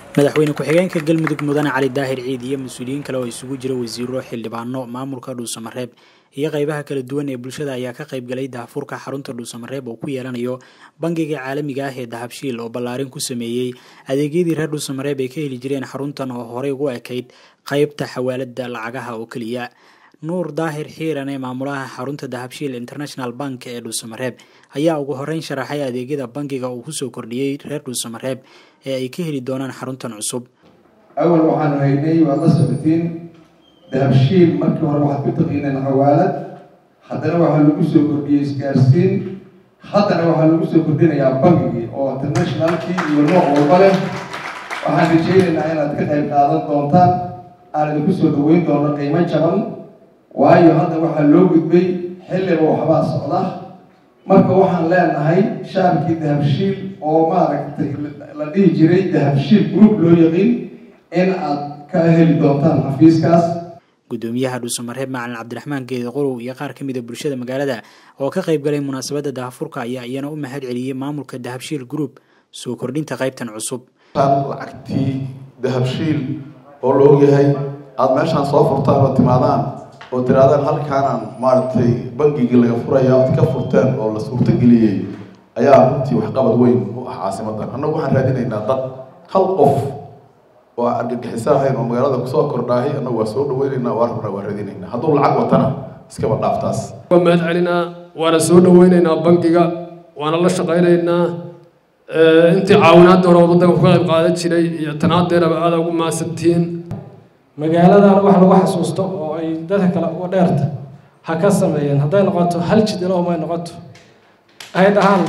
madaxweyne ku-xigeenka galmudug mudane cali daahir ciid iyo mas-uuliyiin kale oo isugu jira wasiiro xildhibaano maamulka dhuusamareeb iyo qeybaha kala duwan ee bulshada ayaa ka qayb galay daahfurka xarunta dhuusamareeb oo ku yeelanayo bangiga caalamiga ah ee dahabshiil oo ballaarin ku sameeyey adeegyadii reer dhuusamareeb ay ka heli jireen xaruntan oo horey ugu ekayd qeybta xawaalada lacagaha oo keliya nuur daahir xiiran ee maamulaha xarunta dahabshiil international bank ee dhuusamareeb ayaa ugu horeyn sharaxay adeegyada bangiga uu kusoo kordhiyey reer dhuusamareeb ee ay ka heli doonaan xaruntan cusub awal waxaanu haynay waad la socotiin dahabshiil markii hore waxaad ku taqiineen xawaalad haddana waxaa lagu soo kordhiyey isgaarsiin haddana waxaa lagu soo kordhinayaa bangigii oo internationalkii iyo nooc walba leh waxaan rajaynaynaa inaad ka qayb qaadan doontaan aan idinku soo dhaweyn doono qiimo jaban waayo hadda waxaa loo gudbay xilliba waxbaa socda marka waxaan leenahay shaarkii dahabshiil oo maaragtay la dhihi jiray dahabshiil group loo yaqiin in aad ka heli doontaan xafiiskaas gudoomiyaha dhuusamareeb macalin cabdiraxmaan geeda qorow iyo qaar ka mida bulshada magaalada oo ka qayb galay munaasabadda daahfurka ayaa iyana u mahad celiyey maamulka dahabshiil group soo kordhinta qaybtan cusub lacagtii dahabshiil oo la ogyahay aada meeshaan soo furtaan oo timaadaan oo tiraadaan halkaanaan maaragtay bangigii laga furaya oad ka furteen oo la suurtogeliyey ayaa runtii waxqabad weyn u ah caasimadan annagu waxaan raadinaynaa dad hal qof oo aan argagixiso ahayn oo magaalada kusoo kordhaahay annagu waa soo dhaweynaynaa waa rabnaa waa raadinaynaa hadduu lacag watana iskaba dhaaftaas waa mahad celinaa waana soo dhaweynaynaa bangiga waana la shaqaynaynaa intii caawinaadda hore waddanka ku qayb qaadan jiray iyo tanaadeeraba aada ugu maasantihiin magaaladan wax lagu xasuusto oo ay dadka kale uga dheerta ha ka sameeyeen hadday noqoto hal jid ilahuma ay noqoto ay dhahaan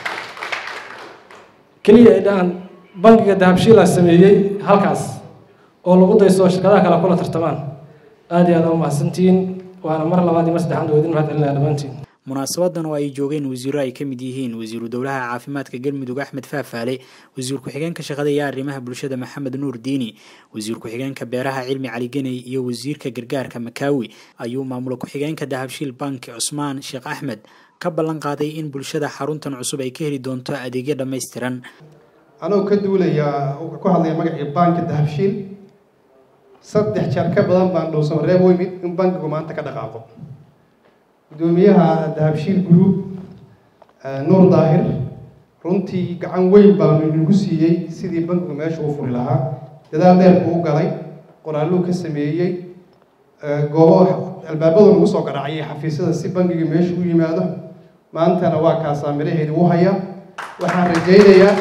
keliya ay dhahaan bangiga dahabshiila sameeyey halkaas oo lagu dayso shirkadaha kale kula tartamaan aada iyo aada u mahadsantihiin waana mar labaad iyo mar saddexaad oo idin mahad celinaya dhammaantiin munaasabadan oo ay joogeen wasiiro ay ka mid yihiin wasiiru dowlaha caafimaadka galmudug axmed faafaale wasiir ku-xigeenka shaqada iyo arrimaha bulshada maxamed nuur diini wasiir ku-xigeenka beeraha cilmi cali geney iyo wasiirka gargaarka makaawi ayuu maamula ku-xigeenka dahabshiil bank cusmaan sheekh axmed ka ballan qaaday in bulshada xaruntan cusub ay ka heli doonto adeegyo dhammaystiran anoo ka duulaya ku hadlaya magacii banka dahabshiil saddex jeer ka badan baan dhowsamareeb u imid in bankigu maanta ka dhaqaaqo gudoomiyaha dahabshiil group nuur daahir runtii gacan weyn baanu inagu siiyey sidii bankigu meesha u furi lahaa dadaal dheer buu u galay qoraaluu ka sameeyey goobo albaabadu nagu soo garaacayay xafiisyada si bankiga meesha u yimaado maantana waa kaasaa miraheedi u haya waxaan rajaynayaa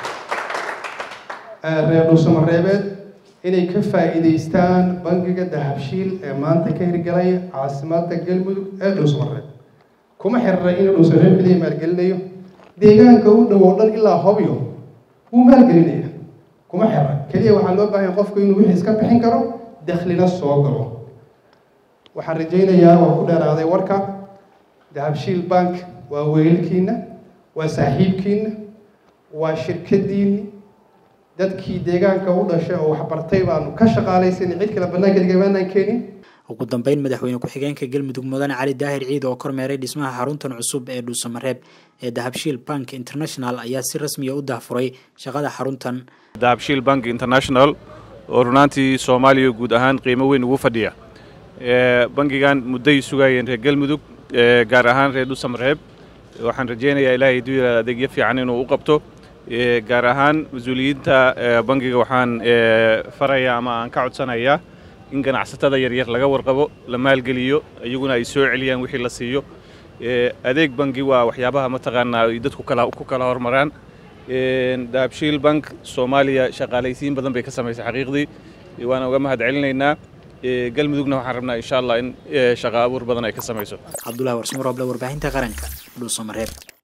reer dhuusamareebeed inay ka faa'iidaystaan bangiga dahabshiil ee maanta ka hirgalaya caasimada galmudug ee dhuusamareeb kuma xirira inuu dhuusamareeb keliya maalgelinayo deegaanka u dhow oo dhan ilaa hobyo wuu maalgelinaya kuma xirira keliya waxaa loo baahanya qofku inuu wixii iska bixin karo dakhlina soo galo waxaan rajaynayaa waa ku dheeraaday warka dahabshiil bank waa weelkiina waa saaxiibkiina waa shirkadiini dadkii deegaanka u dhashay oo waxbartay baanu ka shaqaalaysan cid kale bannaanka digamaanaan keenin ugu dambeyn madaxweyne ku-xigeenka galmudug mudane cali daahir ciid oo kormeeray dhismaha xaruntan cusub ee dhuusamareeb ee dahabshiil bank international ayaa si rasmiya u daahfuray shaqada xaruntan dahabshiil bank international oo runaantii soomaaliya guud ahaan qiimo weyn ugu fadhiya bangigan mudday sugayeen reer galmudug gaar ahaan reer dhuusamareeb waxaan rajaynayaa ilaahay duu yiraada adeegyo fiican inuu u qabto gaar ahaan mas-uuliyiinta bangiga waxaan farayaa ama aan ka codsanayaa in ganacsatada yaryar laga warqabo la maalgeliyo iyaguna ay soo celiyaan wixii la siiyo adeeg bangi waa waxyaabaha mataqaanaa ay dadku ku kala hormaraan dahabshiil bank soomaaliya shaqaalaysiin badan bay ka samaysay xaqiiqdii waana uga mahad celinaynaa galmudugna waxaan rabnaa insha allah in shaqa abuur badan ay ka samayso cabdulahi warsumaroble warbaahinta qaranka dhuusamareeb